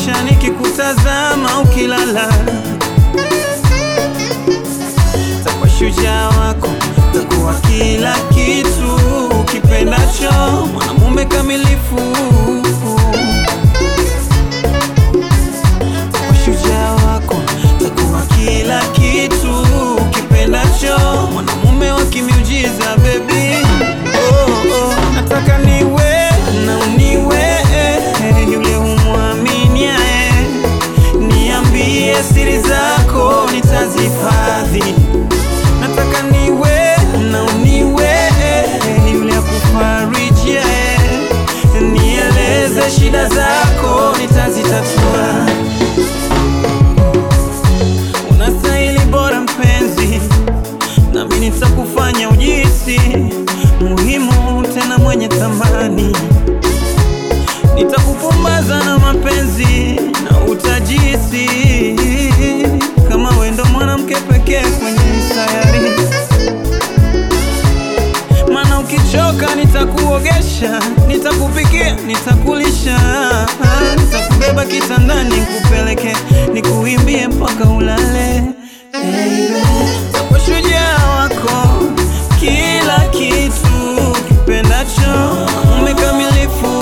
maisha nikikutazama ukilala, takuwa shujaa wako, takuwa kila kitu ukipendacho, mwanamume kamilifu, takuwa shujaa wako, takuwa kila kitu ukipendacho, mwanamume wa kimiujiza baby. Oh, oh, nataka niwe na uniwe yule humwaminiaye, niambie siri zako nitazihifadhi. Nataka niwe na uniwe yule akufarijiaye, nieleze shida zako nitazitatua. Unastahili bora mpenzi, nami nitakufanya ujisi muhimu tena mwenye thamani. Nitakupumbaza na mapenzi na utajisi kama wewe ndo mwanamke pekee kwenye hii sayari. Maana ukichoka nitakuogesha, nitakupikia, nitakulisha, nitakubeba kitandani, nikupeleke, nikuimbie mpaka ulale. Takuwa shujaa wako, kila kitu kipendacho, mume kamilifu.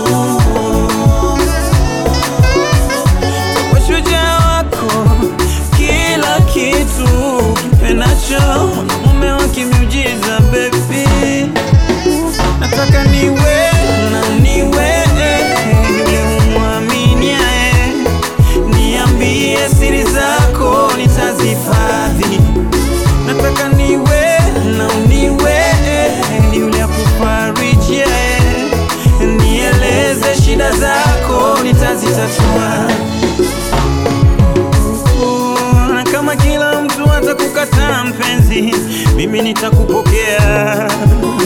Takuwa shujaa wako, kila kitu kipendacho, mwanamume wa kimiujiza baby. Nataka niwe na niwe yule humwaminiaye, niambie siri zako nitazihifadhi. Nataka niwe na uniwe yule akufarijiaye, nieleze shida zako nitazitatua. Na kama kila mtu atakukataa mpenzi, mimi nitakupokea.